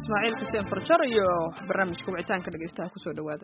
ismaaciil xuseen farjar iyo barnaamijka wicitaanka dhegeystaha kusoo dhawaada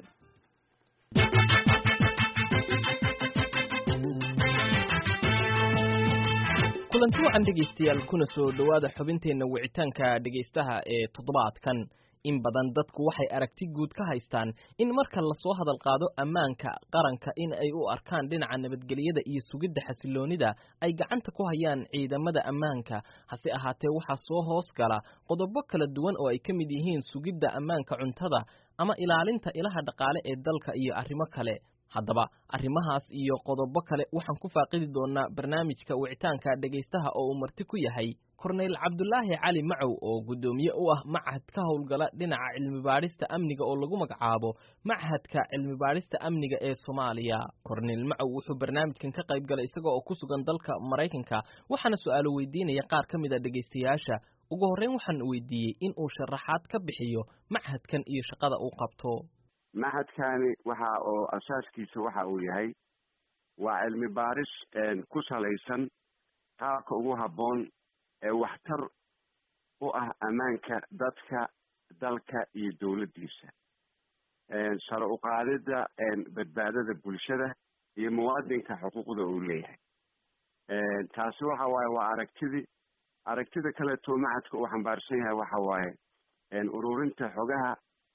kulanti wacan dhegaystayaal kuna soo dhowaada xubinteenna wicitaanka dhegaystaha ee toddobaadkan in badan dadku waxay aragti guud ka haystaan in marka lasoo hadal qaado ammaanka qaranka in ay u arkaan dhinaca nabadgelyada iyo sugidda xasiloonida ay gacanta ku hayaan ciidamada ammaanka hase ahaatee waxaa soo hoos gala qodobo kala duwan oo ay ka mid yihiin sugidda ammaanka cuntada ama ilaalinta ilaha dhaqaale ee dalka iyo arrimo kale haddaba arrimahaas iyo qodobo kale waxaan ku faaqidi doonaa barnaamijka wicitaanka dhegaystaha oo uu marti ku yahay korneyl cabdulaahi cali macow oo guddoomiye u ah machad ka howlgala dhinaca cilmibaadhista amniga oo lagu magacaabo machadka cilmibaadhista amniga ee soomaaliya korneyl macow wuxuu barnaamijkan ka qayb galay isaga oo ku sugan dalka maraykanka waxaana su-aalo weydiinaya qaar ka mid a dhegaystayaasha ugu horreyn waxaan weydiiyey in uu sharaxaad ka bixiyo machadkan iyo shaqada uu qabto machadkani waxa oo asaaskiisa waxa uu yahay waa cilmi baaris ku salaysan qaabka ugu habboon ee waxtar u ah ammaanka dadka dalka iyo dowladdiisa sare uqaadida badbaadada bulshada iyo muwaadinka xuquuqda uu leeyahay taasi waxa waaye waa aragtidii aragtida kaleeto machadka uu xambaarsan yahay waxa waaye ururinta xogaha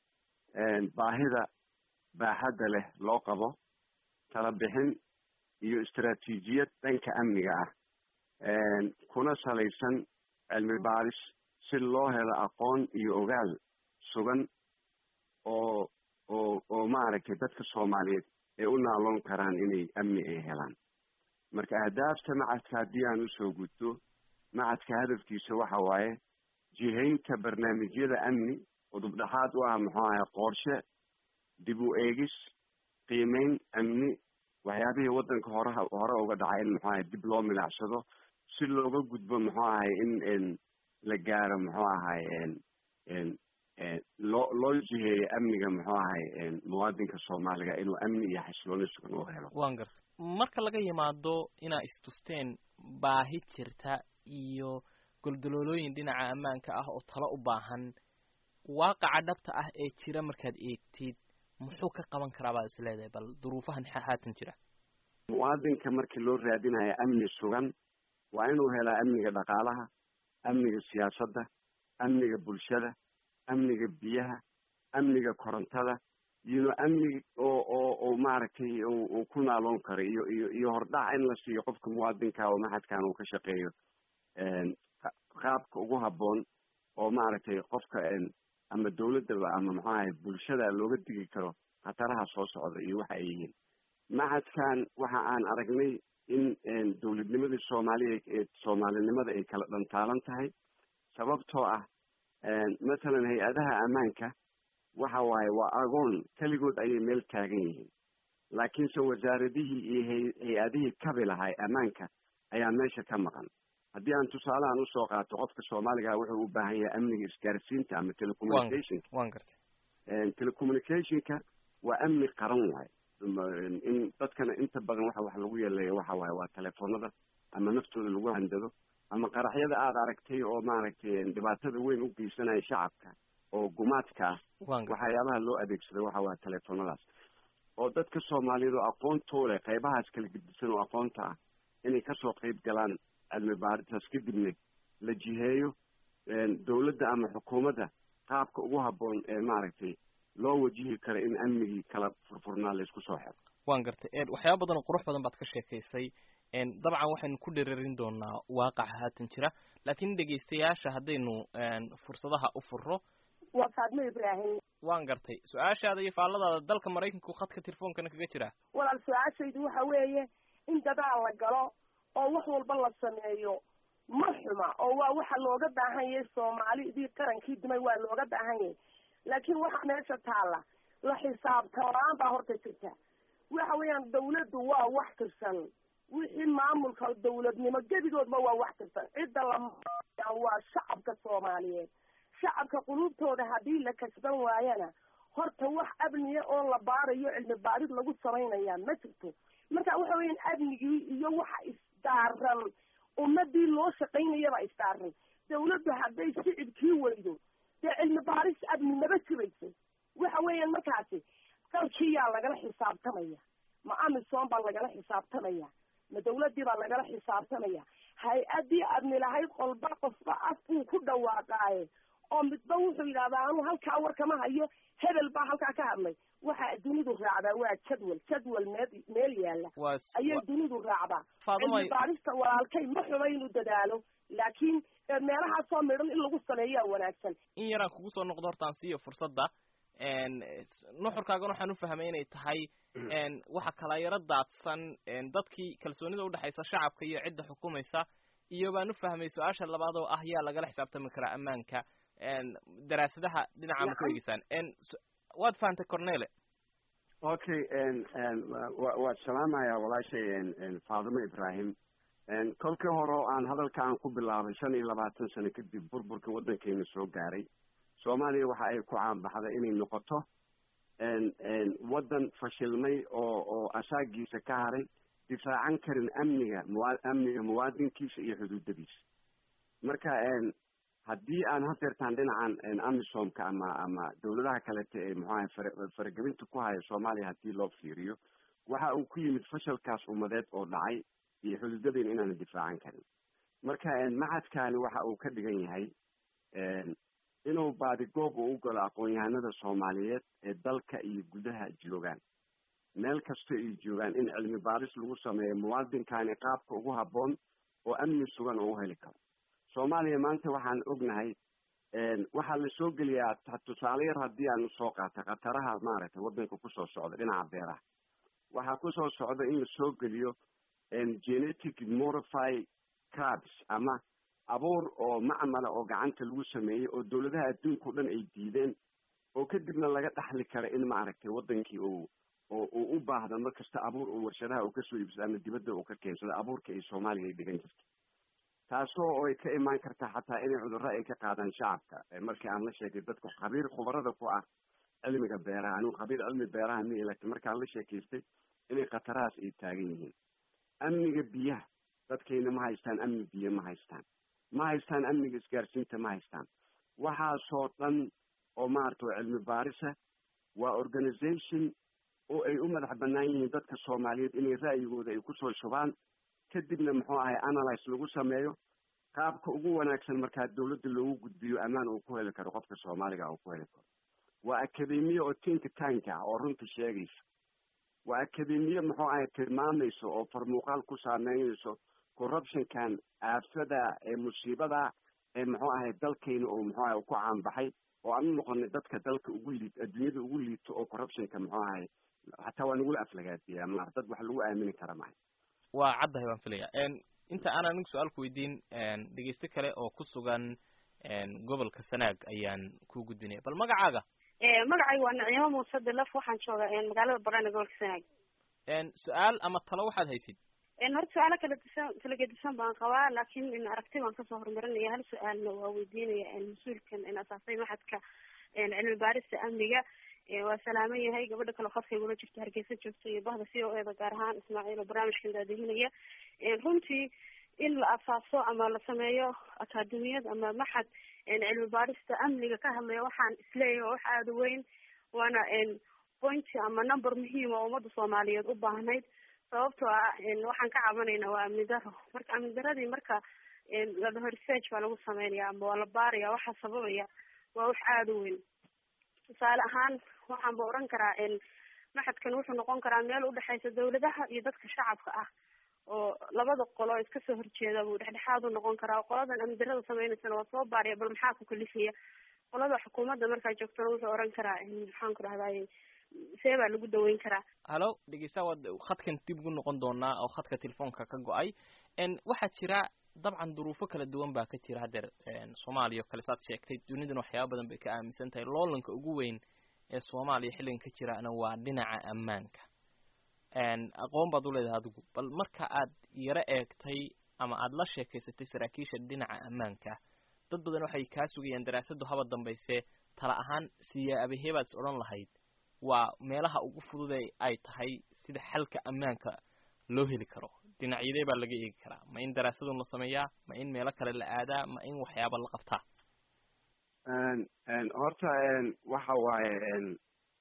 baahida baaxadda leh loo qabo tala bixin iyo istaraatiijiyad dhanka amniga ah kuna salaysan cilmi baaris si loo helo aqoon iyo ogaal sugan oo oo oo maaragtay dadka soomaaliyeed ay u naaloon karaan inay amni ay helaan marka ahdaafta machadka haddii aan usoo gudto machadka hadafkiisa waxa waaye jihaynta barnaamijyada amni udubdhaxaad u ah muxuu ahay qorshe dib u eegis qiimeyn amni waxyaabihii waddanka horeha hore uga dhacay in muxuu ahay dib loo milicsado si looga gudbo muxuu ahay in la gaaro muxuu ahay loo loo jiheeyo amniga muxuu ahay muwaadinka soomaaliga inuu amni iyo xasilooni sugan u helo waan garta marka laga yimaado inaa istusteen baahi jirta iyo goldaloolooyin dhinaca ammaanka ah oo talo u baahan waaqaca dhabta ah ee jira markaad eegtid muxuu ka qaban karaa baad is leedahay bal duruufahan haatan jira muwaadinka markii loo raadinayo amni sugan waa inuu helaa amniga dhaqaalaha amniga siyaasadda amniga bulshada amniga biyaha amniga korontada iyo amniga oo oo oo maaragtay uu ku naaloon karo iyo iyo iyo hordhac in la siiyo qofka muwaadinka oo maxadkan uu ka shaqeeyo qaabka ugu habboon oo maaragtay qofka ama dawladdaba ama muxuu ahay bulshada looga digi karo khataraha soo socda iyo waxa ay yihiin machadkan waxa aan aragnay in dawladnimadii soomaaliya ee soomaalinimada ay kala dhantaalan tahay sababtoo ah mathalan hay-adaha ammaanka waxa waaye waa agoon keligood ayay meel taagan yihiin laakiinse wasaaradihii iyo hay- hay-adihii kabi lahay ammaanka ayaa meesha ka maqan haddii aan tusaalahan usoo qaato qofka soomaaliga wuxuu u baahan yahay amniga isgaarsiinta ama telecommunicationka waan gartay telecommunicationka waa amni qaran waaye in dadkana inta badan waxa wax lagu yeeleeya waxa waaye waa telefoonada ama naftooda lagu handado ama qaraxyada aada aragtay oo maaragtay dhibaatada weyn u geysanaya shacabka oo gumaadka ah waxyaabaha loo adeegsado waxa waa telefoonadaas oo dadka soomaaliyeed oo aqoontoo leh qaybahaas kala gedisan oo aqoonta ah inay kasoo qeyb galaan cilmi baaritaas kadibna la jiheeyo dawladda ama xukuumadda qaabka ugu habboon ee maaragtay loo wajihi karo in amnigii kala furfurnaa la isku soo xiro waan gartay waxyaaba badan oo qurux badan baad ka sheekaysay dabcan waxaynu ku dhiririn doonaa waaqaca haatan jira laakiin dhegaystayaasha haddaynu fursadaha u furo waa faadmo ibraahim waan gartay su-aashaada iyo faalladaada dalka maraykanku khadka telefoonkana kaga jira walaal su-aashaydu waxa weeye in dadaal la galo oo wax walba la sameeyo ma xuma oo waa waxa looga baahan yahay soomaalidii qarankii dumay waa looga baahan yahay laakiin waxa meesha taalla la xisaabtamaan baa horta jirta waxa weeyaan dawladdu waa wax tirsan wixii maamulka dawladnimo gebigoodba waa wax tirsan cidda la waa shacabka soomaaliyeed shacabka qulubtooda haddii la kasban waayana horta wax amniya oo la baarayo cilmi baarid lagu samaynayaa ma jirto marka waxa weeyaan amnigii iyo waxa isdaaran ummadii loo shaqaynayaba isdaaran dawladdu hadday shicibkii weydo dee cilmi baarid xisaabtamaya ma amisom baa lagala xisaabtamaya ma dawladdii baa lagala xisaabtamaya hay-addii adni lahayd qolba qofba af uu ku dhawaaqaaye oo midba wuxuu yidhahdaa anuu halkaa war kama hayo hebel baa halkaa ka hadlay waxa dunidu raacdaa waa jadwal jadwal meel meel yaalla ayay dunidu raacdaa cilmi baarista walaalkay ma xumo inuu dadaalo laakiin meelahaasoo midhan in lagu sameeyaa wanaagsan in yaraan kugu soo noqdo hortaan siiyo fursadda nuxurkaagan waxaan u fahmay inay tahay waxa kala yaro daadsan dadkii kalsoonida udhexaysa shacabka iyo cidda xukumaysa iyo baan u fahmay su-aasha labaad oo ah yaa lagala xisaabtami karaa ammaanka daraasadaha dhinaca ma ku eegeysaan waad fahantay cornele okay waad salaamaya walaashay faadimo ibrahim kolkii hore oo aan hadalka aan ku bilaabay shan iyo labaatan sano kadib burburka waddankeena soo gaaray soomaaliya waxa ay ku caanbaxday inay noqoto waddan fashilmay oo oo asaagiisa ka haray difaacan karin amniga mua amniga muwaadinkiisa iyo xuduudadiisa marka haddii aan hadeertaan dhinacan amisomka ama ama dawladaha kalete ee muxuaha fara faragelinta ku haya soomaaliya haddii loo fiiriyo waxa uu ku yimid fashalkaas ummadeed oo dhacay iyo xuduudadeena inaana difaacan karin marka macadkaani waxa uu ka dhigan yahay inuu baadigoob uu u galo aqoon-yahanada soomaaliyeed ee dalka iyo gudaha joogaan meel kasta ay joogaan in cilmi baaris lagu sameeyo muwaadinkaani qaabka ugu habboon oo amni sugan oo u heli karo soomaaliya maanta waxaan ognahay waxaa la soo geliyaa tusaale yar haddii aan usoo qaata khataraha maaragtay waddanka kusoo socda dhinaca beeraha waxaa kusoo socda in la soo geliyo genetic modify crabs ama abuur oo macmala oo gacanta lagu sameeyey oo dawladaha adduunka o dhan ay diideen oo kadibna laga dhaxli kara in maaragtay waddankii uu oo uu u baahda mar kasta abuur oo warshadaha uu kasoo iibsado ama dibadda uu ka keensado abuurka ay soomaaliya ay dhigan jirta taasoo oo ay ka imaan kartaa xataa inay cudurro ay ka qaadaan shacabka markii aan la sheegay dadka khabiir khubarada ku ah cilmiga beeraha anigu khabiir cilmi beeraha mi laakiin markaan la sheekaystay inay khatarahaas ay taagan yihiin amniga biyaha dadkayna ma haystaan amni biyo ma haystaan ma haystaan amniga isgaarsiinta ma haystaan waxaasoo dhan oo maaragta cilmi baarisa waa organization oo ay u madax banaan yihiin dadka soomaaliyeed inay ra'yigooda ay kusoo shubaan kadibna muxuu ahay analyse lagu sameeyo qaabka ugu wanaagsan markaa dawladda loogu gudbiyo ammaan uu ku heli karo qofka soomaaliga uu ku heli karo waa academiye oo tinka tanka ah oo runta sheegaysa waa academiye muxuu ahay tilmaamayso oo farmuuqaal ku saameynayso corruptionkan aafada ee musiibada ee muxuu ahay dalkayna oo muxuu ahay ku caanbaxay oo aan u noqonay dadka dalka ugu liid adduunyada ugu liito oo corruptionka muxuu ahay hataa waa nagula aflagaadiyaa maar dad wax lagu aamini kara mahay waa caddahay waan filaya inta aan anigu su-aal ku weydiin dhegeyste kale oo ku sugan gobolka sanaag ayaan ku gudbinaya bal magacaaga magacayga waa naciimo muuse dilaf waxaan joogaa magaalada barana gobolka sanaag su-aal ama talo waxaad haysid horta su-aalo kala disan kala gedisan baan qabaa laakiin aragti baan kasoo horumarinaya hal su-aalna waa weydiinaya mas-uulkan asaasay maxadka cilmi baarista amniga waa salaaman yahay gabadha kale khadkaygula jirta hargeysa joogta iyo bahda c o eda gaar ahaan ismaaciil oo barnaamijkan daadihinaya runtii in la asaaso ama la sameeyo akaademiyad ama maxad cilmi baarista amniga ka hadlaya waxaan isleeyahay waa wax aada weyn waana point ama number muhiim oo ummadda soomaaliyeed u baahnayd sababtoo ah waxaan ka cabanaynaa waa amni daro marka amni daradii marka ladhaho research baa lagu sameynaya ama waa la baaraya waxaa sababaya waa wax aada u weyn tusaale ahaan waxaan ba oran karaa maxadkan wuxuu noqon karaa meel udhexeysa dawladaha iyo dadka shacabka ah oo labada qolo oo iska soo horjeeda buu dhexdhexaad u noqon karaa qoladan amni darada sameynaysana waa soo baariya bal maxaa ku kalifaya qolada xukuumadda markaa joogtana wuxuu oran karaa maxaan ku dhahdaye see baa lagu daweyn karaa hallo dhegeysta waad khadkan dib ugu noqon doonaa oo khadka telefoonka ka go-ay waxaa jira dabcan duruufo kala duwan baa ka jira haddeer soomaaliya oo kale saad sheegtay duniduna waxyaaba badan bay ka aaminsan tahay loolanka ugu weyn ee soomaaliya xilligan ka jirana waa dhinaca ammaanka aqoon baad uleedahay adigu bal marka aad yaro eegtay ama aada la sheekaysatay saraakiisha dhinaca ammaanka dad badan waxay kaa sugayaan daraasadu haba dambayse tala ahaan siyaabahebaad is odhan lahayd waa meelaha ugu fudude ay tahay sida xalka ammaanka loo heli karo dhinacyadee baa laga eegi karaa ma in daraasadun la sameeyaa ma in meelo kale la aadaa ma in waxyaaba la qabtaa horta waxa waaye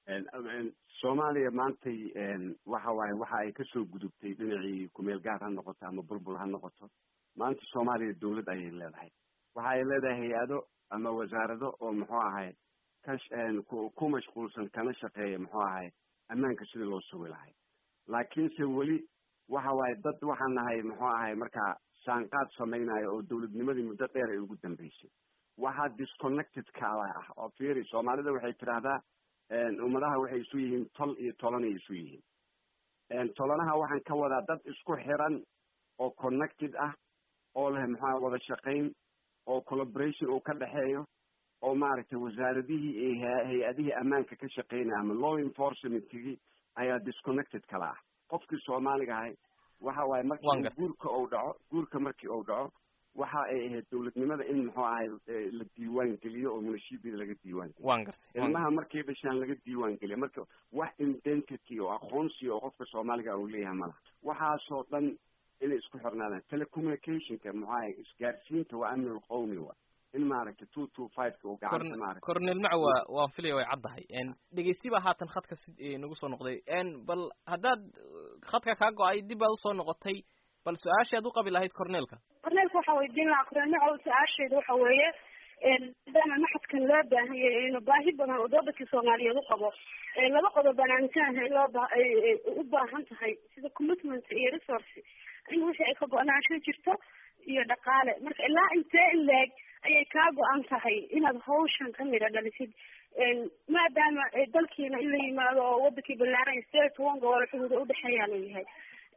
soomaaliya maantay waxa waaye waxa ay kasoo gudubtay dhinacii kumeel gaar ha noqoto ama bulbul ha noqoto maanta soomaaliya dawlad ayay leedahay waxa ay leedahay hay-ado ama wasaarado oo muxuu ahay ka ku mashquulsan kana shaqeeya muxuu ahay ammaanka sidii loo sugi lahay laakiinse weli waxa waaye dad waxaan nahay muxuu ahay markaa saanqaad samaynayo oo dawladnimadii muddo dheer ay ugu dambeysay waxaa disconnected kaala ah oo fiiri soomaalida waxay tidhaahdaa ummadaha waxay isu yihiin tol iyo tolanay isu yihiin tolanaha waxaan ka wadaa dad isku xiran oo connected ah oo leh maxaa wada shaqayn oo collaboration uu ka dhexeeyo oo maaragtay wasaaradihii iyo hay-adihii ammaanka ka shaqeynaya ama law enforcementigii ayaa disconnected kala ah qofkii soomaaliga ahay waxa waaye markii guurka uu dhaco guurka markii uu dhaco waxa ay ahayd dawladnimada in muxuu ahay la diiwaan geliyo oo munashiibida laga diiwaan geliyo ilmaha markay dhashaan laga diiwaan geliyo marka wax identity oo aqoonsi oo qofka soomaaliga uu leeyahay malaha waxaasoo dhan inay isku xirnaadaan telecommunicationka muxuu ahay isgaarsiinta waa amnul qowmi wa in maaragtay two two fiveka uu gacanta maaragtay cornel mac waa waan filaya way caddahay dhegeysti baa haatan khadka si nagu soo noqday bal haddaad khadka kaa go-ay dib baad usoo noqotay bal su-aashaad u qabi lahayd cornelka cornelka waxaa weydiin lahaa cornel macow su-aasheeda waxa weeye maadaama maxadkan loo baahan yahay inu baahi badan oo doodankii soomaaliyeed u qabo laba qodob baan aaminsanahay loo ba u baahan tahay sida commitment iyo resource in wixii ay ka go-naansho jirto iyo dhaqaale marka ilaa intee in leeg ayay kaa go-an tahay inaad hawshan ka midha dhalisid maadaama dalkiina in la yimaado oo wadankii ballaaran sideed toban gobol xuduuda udhexeeyaa la yahay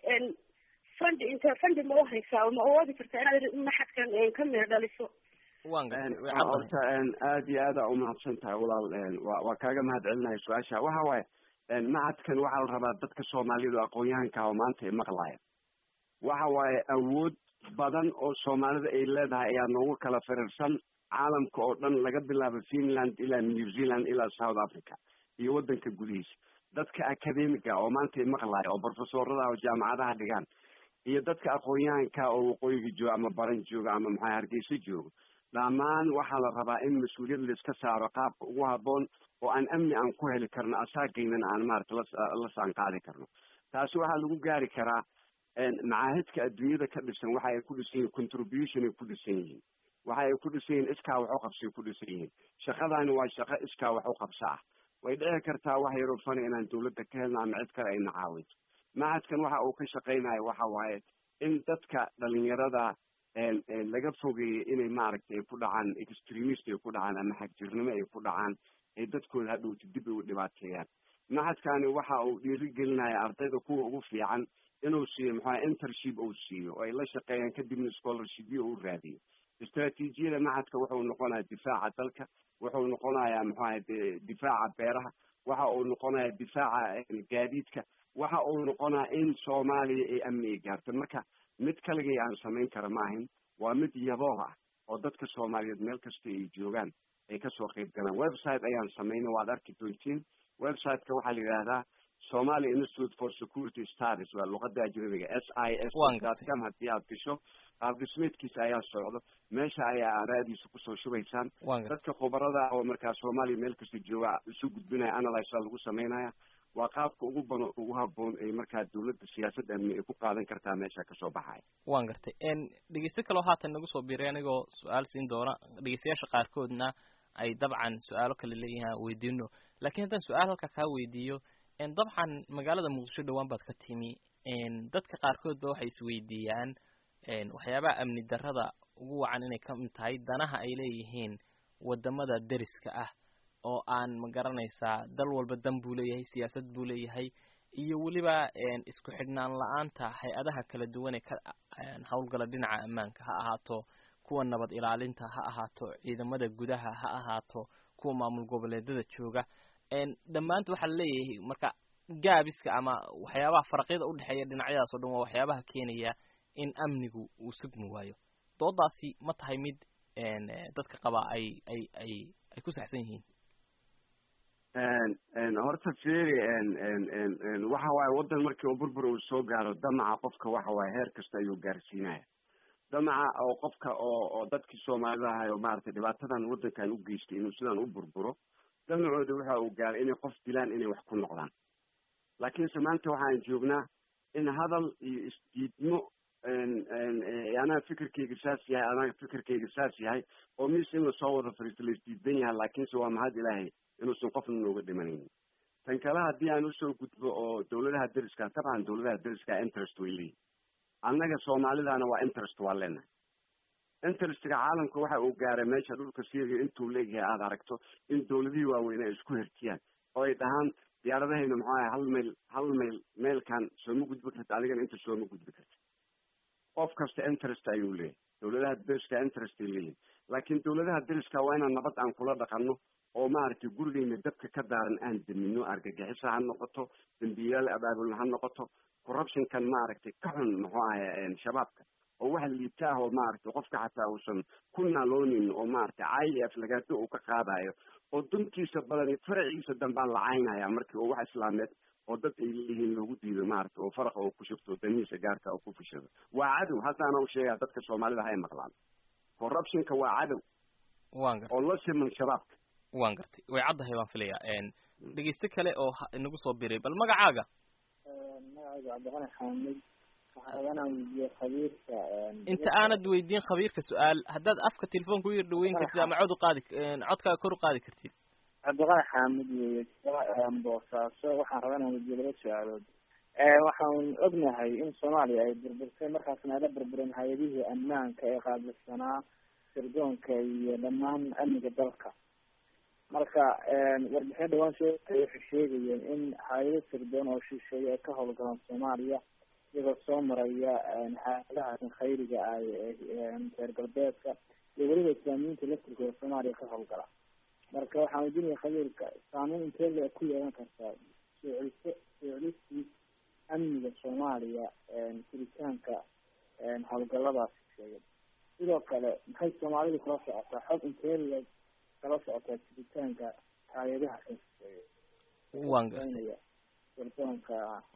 fundi inte fundi ma uhaysaa ma awoodi kartaa inaad maxadkan ka midha dhaliso horta aad iyo aada umahadsan tahay walaal wa waa kaaga mahad celinayo su-aasha waxa waaye macadkan waxaa la rabaa dadka soomaalidu aqoon-yahanka oo maanta ay maqlaaya waxa waaye awood badan oo soomaalida ay leedahay ayaa noogu kala firirsan caalamka oo dhan laga bilaabo finland ilaa new zealand ilaa south africa iyo waddanka gudihiisa dadka academiga oo maanta ay maqlaaya oo profesorada oo jaamacadaha dhigaan iyo dadka aqoon-yahanka oo waqooyiga jooga ama baran jooga ama maxaa hargeysa jooga dhammaan waxaa la rabaa in mas-uuliyad laiska saaro qaabka ugu haboon oo aan amni aan ku heli karno asaagaynan aan maarata la saan qaadi karno taasi waxaa lagu gaari karaa macaahidka adduunyada ka dhisan waxa ay ku dhisan yihin contribution ay ku dhisan yihiin waxa ay ku dhisan yihiin iskaa wax u qabsay ku dhisan yihiin shaqadaani waa shaqo iskaa wax u qabsa ah way dhici kartaa wax yaroo fana inaan dawladda ka helno ama cid kale ay nacaawinto macadkan waxa uu ka shaqaynayo waxa waaye in dadka dhalinyarada laga fogeeyey inay maaragtay ay ku dhacaan extremist ay ku dhacaan ama xagjirnimo ay ku dhacaan ay dadkooda hadhowta dib ay u dhibaateeyaan macadkani waxa uu dhiirigelinaya ardayda kuwa ugu fiican inuu siiyo maxaa intership uu siiyo oo ay la shaqeeyaan kadibna scholarshipyo uu raadiyo istraatiijiyada macadka wuxuu noqonaya difaaca dalka wuxuu noqonayaa maxuaha difaaca beeraha waxa uu noqonaya difaaca gaadiidka waxa uu noqonaya in soomaaliya ay amni ay gaarto marka mid kaligay aan samayn kara maahin waa mid yabooh ah oo dadka soomaaliyeed meel kasta ay joogaan ay kasoo qayb galaan website ayaan samayna waad arki doontiin websiteka waxaa la yidhahdaa somalia institute for security studies waa luqada ajnabiga s i s com haddii aad gasho qaab dhismeedkiisa ayaa socdo meesha ayaa aaraadiisa kusoo shubaysaan dadka khubarada oo markaa soomaaliya meel kasta jooga isu gudbinaya analyse lagu samaynaya waa qaabka ugu bano ugu haboon ay markaa dawladda siyaasadda amni ay ku qaadan kartaa meesha kasoo baxaya wan gartay dhegeyste kaloo haatan nagu soo biiray anigoo su-aal siin doona dhegeystayaasha qaarkoodna ay dabcan su-aalo kale leeyihin weydiino lakiin haddaan su-aal halka kaa weydiiyo dabcan magaalada muqdisho dhowaan baad ka timi dadka qaarkood ba waxay isweydiiyaan waxyaabaha amni darrada ugu wacan inay kamid tahay danaha ay leeyihiin wadamada deriska ah oo aan ma garanaysaa dal walba dan buu leeyahay siyaasad buu leeyahay iyo weliba isku xidhnaan la-aanta hay-adaha kala duwan ee ka howlgala dhinaca ammaanka ha ahaato kuwa nabad ilaalinta ha ahaato ciidamada gudaha ha ahaato kuwa maamul goboleedada jooga dhammaanta waxaa laleeyahay marka gaabiska ama waxyaabaha faraqyada udhexeeya dhinacyadaas o dhan waa waxyaabaha keenaya in amnigu uu sugmi waayo doodaasi ma tahay mid dadka qabaa ay ay ay ay ku saxsan yihiin horta feri waxa waaye waddan markii uu burbur uu soo gaaro damaca qofka waxa waaye heer kasta ayuu gaarsiinaya damaca oo qofka oo oo dadkii soomaalida ahay oo maaragtay dhibaatadan waddankan u geystay inuu sidaan u burburo damacooda waxa uu gaaray inay qof dilaan inay wax ku noqdaan laakiinse maanta waxaan joognaa in hadal iyo isdiidmo anaa fikirkeyga saas yahay anaga fikirkeyga saas yahay oo mis in lasoo wada fariisto la isdiidan yahay laakiinse waa mahad ilaahay inuusan qofna nooga dhimanaynin tan kale haddii aan usoo gudbo oo dawladaha deriska dabcan dawladaha deriska interest way leeyihin annaga soomaalidana waa interest waa leenahay interestga caalamka waxa uu gaaray meesha dhulka syria intuu leeyahay aada aragto in dawladihii waaweyn ay isku hertiyaan oo ay dhahaan diyaaradahayna muxuu ahay hal mayl hal mayl meelkan sooma gudbi karta adigana inta sooma gudbi karta qof kasta interest ayuu leeyahay dawladaha deriska interest ay leeyihin laakiin dawladaha deriska waa inaan nabad aan kula dhaqano oo maaragtay gurigeyna dabka ka daaran aan damino argagixisa ha noqoto dambiyaal abaabulna ha noqoto corruptionkan maaragtay ka xun muxuu ahay shabaabka oo waxa liita ah oo maaragtay qofka xataa uusan ku naaloonin oo maaragtay cayli aflagaado uu ka qaadayo oo duntiisa badan faraciisa dambaan la caynaya markii oo wax islaameed oo dad ay leeyihiin loogu diido maaragtay oo faraqa oo ku shubto danihiisa gaarka oo ku fishado waa cadow haddaana u sheegaya dadka soomaalida hay maqlaan corruptionka waa cadow wan gartay oo la siman shabaabka wan gartay way caddahay baan filayaa dhegeyste kale oo inagu soo biray bal magacaaga magacayga cabdiqani xaamid waxaan rabaa inaan weydiiyo khabiirka inta aanad weydiin khabiirka su-aal haddaad afka telefoonka u yar dhaweyn kartid ama cod u qaadi codkaaga kor u qaadi kartid cabdiqani xaamid weye boosaaso waxaan rabaa inaan weydiiyo laba su-aalood waxaan ognahay in soomaaliya ay burburtay markaasna ayla burburen hay-adihii ammaanka ee qaabilsanaa sirdoonka iyo dhammaan amniga dalka marka warbixin dhawaan soo waxay sheegayeen in hay-ado sirdoon oo shisheeye ay ka howlgalaan soomaaliya iyagoo soo maraya xaaladahaas khayriga ah reer galbeedka iyo weliba islaamiyiinta laftirkooda soomaaliya ka howlgala marka waxaan weydiinaya khabiirka saameyn intee le ku yeelan kartaa soo celiso soo celistii amniga soomaaliya jiritaanka howlgaladaas shisheeye sidoo kale maxay soomaalidu kala socotaa xog intee le kala socotaa jiritaanka hay-adaha kan shisheeye wan gartay sirdoonka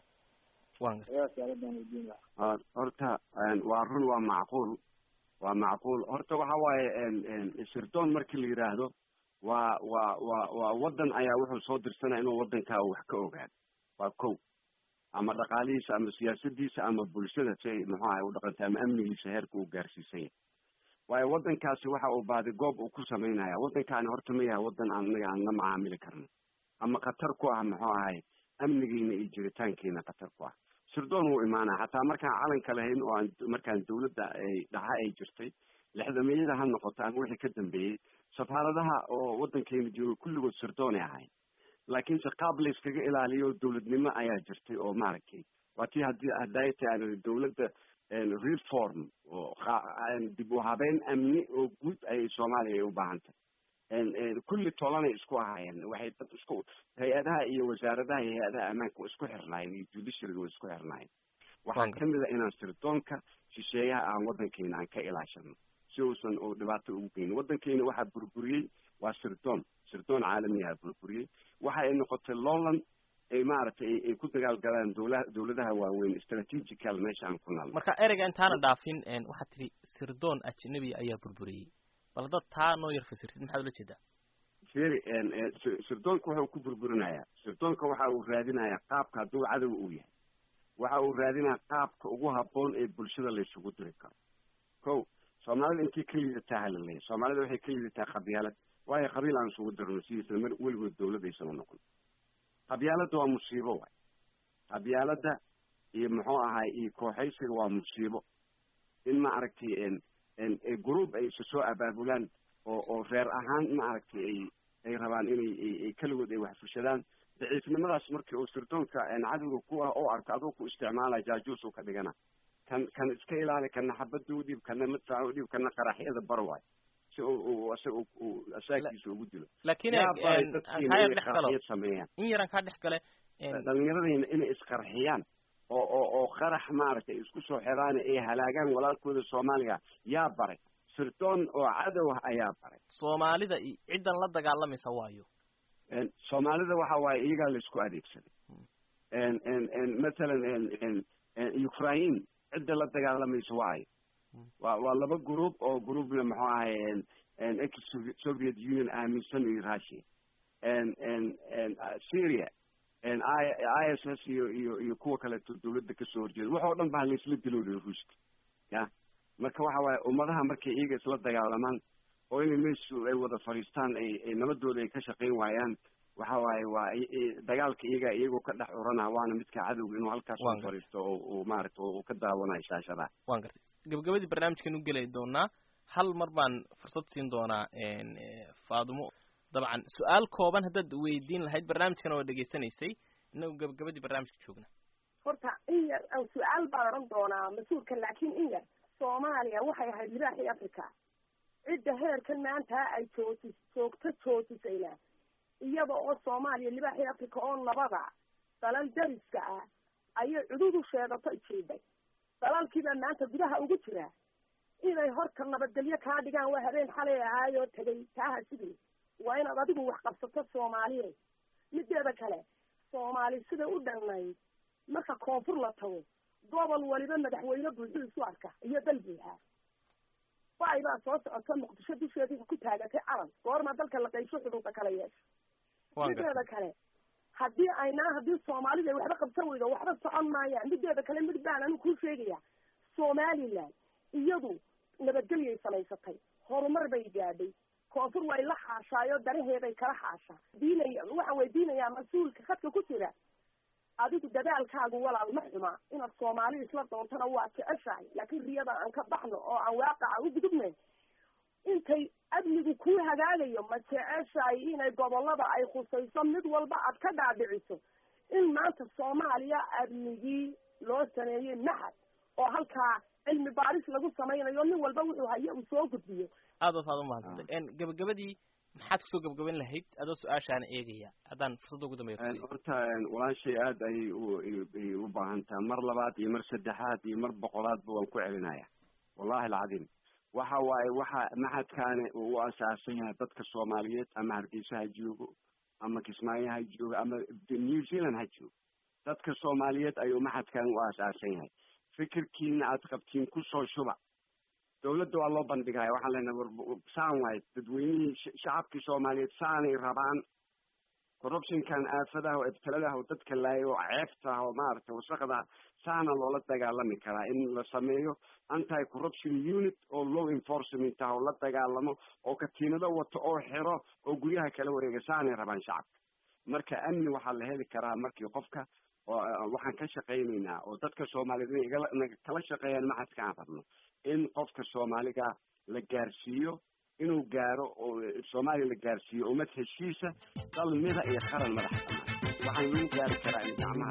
wan gartay horta waa run waa macquul waa macquul horta waxa waaye sirdoon markii la yidhaahdo waa waa waa waa waddan ayaa wuxuu soo dirsanaya inuu waddankaa wax ka ogaado waa kow ama dhaqaalihiisa ama siyaasadiisa ama bulshada si ay muxuu ahay u dhaqantay ama amnigiisa heerka uu gaarsiisan yahay waayo waddankaasi waxa uu baadi goob uu ku samaynaya waddankaani horta ma yahay waddan anaga aan la macaamili karno ama khatar ku ah muxuu ahay amnigiina iyo jiritaankiina khatar ku ah sirdoon wuu imaanaya xataa markaan calanka lahayn oo aan markaan dawladda ay dhaxa ay jirtay lixdameeyada ha noqoto ama wixii ka dambeeyey safaaradaha oo waddankeena jooga kulligood sirdoonay ahayn laakiinse qaab la iskaga ilaaliyo dawladnimo ayaa jirtay oo maaragtay waa tii haddii hadayta aan dawladda reform oo dib u habeyn amni oo guud ayay soomaaliya ay u baahan tahay kulli tolanay isku ahaayeen waxay dad isku hay-adaha iyo wasaaradaha iyo hay-adaha ammaanka waa isku xirnaayeen iyo judiciaryga waa isku xirnaayeen waxaa kamid a inaan sirdoonka shisheeyaha aan waddankeena aan ka ilaashano si uusan oo dhibaato ugu geynin waddankeena waxaa burburiyey waa sirdoon sirdoon caalamiyaha burburiyey waxa ay noqotay lowland ay maaragtay ay ku dagaalgalaan dawla dawladaha waaweyn strategical meesha aan ku naalno marka ereyga intaana dhaafin waxaad tidhi sirdoon ajnabi ayaa burburiyey bal dad taa noo yar fasirtid maxaad ula jeedaa feri sirdoonka waxa uu ku burburinayaa sirdoonka waxa uu raadinayaa qaabka hadduu cadow uu yahay waxa uu raadinayaa qaabka ugu habboon ee bulshada laysugu diri karo ko soomaalida intii ka liidataa hala leeyahy soomaalida waxay ka liidataa qabyaalad waayo qabiil aan isugu dirno sidiisa mar weligood dawladaysama noqon qabyaaladda waa musiibo waay qabyaaladda iyo muxuu ahaay iyo kooxaysiga waa musiibo in ma aragtay group ay isa soo abaabulaan oo oo reer ahaan ma aragtay ay ay rabaan inay ay keligood ay wax fushadaan daciifnimadaas markii uu sirdoonka cadowga ku ah oo arko aduu ku isticmaalaya jaajuusuu ka dhigana kan kan iska ilaali kana xabada u dhiib kana madfaca u dhiib kana qaraxyada bar waay si uu isaga uu asaagiisa ugu dilo laakiin dadkiina dhex galo qaraxyad sameeyaan in yaran kaa dhex gale dhalinyaradayna inay isqarxiyaan oo oo oo qarax maaragtay isku soo xiraan ay halaagaan walaalkooda soomaaliga yaa baray sirdoon oo cadow ah ayaa baray soomaalida i ciddan la dagaalamaysa waayo soomaalida waxa waaye iyagaa la isku adeegsaday mathalan ukraine cidda la dagaalamaysa waayo waa waa laba group oo groupna muxuu ahay ex soviet union aaminsan iyo russia syria i s s iyo iyo iyo kuwa kaleeto dawladda kasoo horjeeda wax oo dhan baa laisla dilooday ruuska ya marka waxa waaye ummadaha markay iyaga isla dagaalamaan oo inay meeshu ay wada fadhiistaan ay nabadooda ay ka shaqayn waayaan waxa waaye waa dagaalka iyaga iyagoo ka dhex urana waana midka cadowga inuu halkaas u fadhiisto oo maarata uu ka daawanayo shaashadaha wan gartay gabagabadii barnaamijkan u gelay doonaa hal mar baan fursad siin doonaa faadumo dabcan su-aal kooban haddaad weydiin lahayd barnaamijkana waa dhegaysanaysay inagu gabagabadii barnaamijka joogna horta in yar su-aal baan odhan doonaa mas-uulka laakiin in yar soomaaliya waxay ahayd libaaxii africa cidda heerkan maanta ay jooji joogto joojisayna iyada oo soomaaliya libaaxii africa oo nabada dalal dariska ah ayay cududu sheegato ijiiday dalalkiibaa maanta gudaha ugu jira inay horta nabadgelyo kaa dhigaan waa habeen xalay ahaayoo tegay taaha sidii waa inaad adigu wax qabsato soomaaliye mideeda kale soomaali siday u dhannayd marka koonfur la tago gobol waliba madaxweyne buuxu isu arka iyo dal buuxa bay baa soo socota muqdisho dusheedii ku taagatay calan goorma dalka la qaysho xuduuda kala yeesha mideeda kale haddii aynaa haddii soomaalida ay waxba qabsan weydo waxba socon maayaan mideeda kale mid baan anigu kuu sheegaya somaliland iyadu nabadgelyay samaysatay horumar bay gaadhay koonfur way la xaashaayo daraheeday kala xaashaa diinaya waxaan weydiinayaa mas-uulka khadka ku jira adigu dadaalkaagu walaal ma xuma inaad soomaali isla doontana waa jeceshahay laakiin riyada aan ka baxno oo aan waaqaca u gudubnayn intay amnigu kuu hagaagayo ma jeceshahay inay gobolada ay khusayso mid walba aad ka dhaadhiciso in maanta soomaaliya amnigii loo sameeyey maxad oo halkaa cilmi baaris lagu samaynayo nin walba wuxuu hayo uu soo gudbiyo aad waad umahadsantay gabagabadii maxaad kusoo gabagaban lahayd adoo su-aashaana eegaya haddaan fursadda ugu dambeya horta walaashay aad ayay uay u baahan taha mar labaad iyo mar saddexaad iyo mar boqolaadba waan ku celinaya wallahi alcadiim waxa waaye waxa maxadkaani uu u asaasan yahay dadka soomaaliyeed ama hargeysa ha joogo ama kismaayo ha joogo ama new zealand ha joogo dadka soomaaliyeed ayuu maxadkan u asaasan yahay fikirkiina aad qabtiin kusoo shuba dawladda waa loo bandhigaya waxaan leenahay saan waaye dadweynihii shacabkii soomaaliyeed saanay rabaan corruptionkan aafadaha oo ibtiladaha oo dadka laaya oo ceebtaah oo maaragtay wasakda saana loola dagaalami karaa in la sameeyo anti corruption unit oo law enforcement ah oo la dagaalamo oo katiinado wato oo xiro oo guryaha kala wareega saanay rabaan shacabka marka amni waxaa la heli karaa markii qofka waxaan ka shaqaynaynaa oo dadka soomaaliyeed inay igala kala shaqeeyaan maxadka aan rabno in qofka soomaaliga la gaarsiiyo inuu gaaro oo soomaaliya la gaarsiiyo ummad heshiisa dal mida iyo qaran madaxa banaan waxaan lagu gaari karaa in gacmaha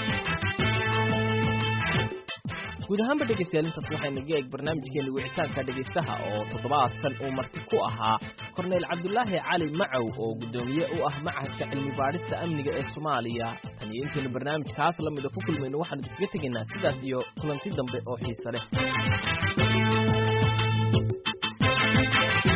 guud ahaanba dhegaystayaal intaas waxayna ga eeg barnaamijkeena wicitaanka dhegaystaha oo toddobaadkan uu marti ku ahaa korneyl cabdulaahi cali macow oo guddoomiye u ah machadka cilmi baadhista amniga ee soomaaliya tan iyo intaynu barnaamijkaas la mida ku kulmayno waxaanu idinkaga tegaynaa sidaas iyo kulanti dambe oo xiise leh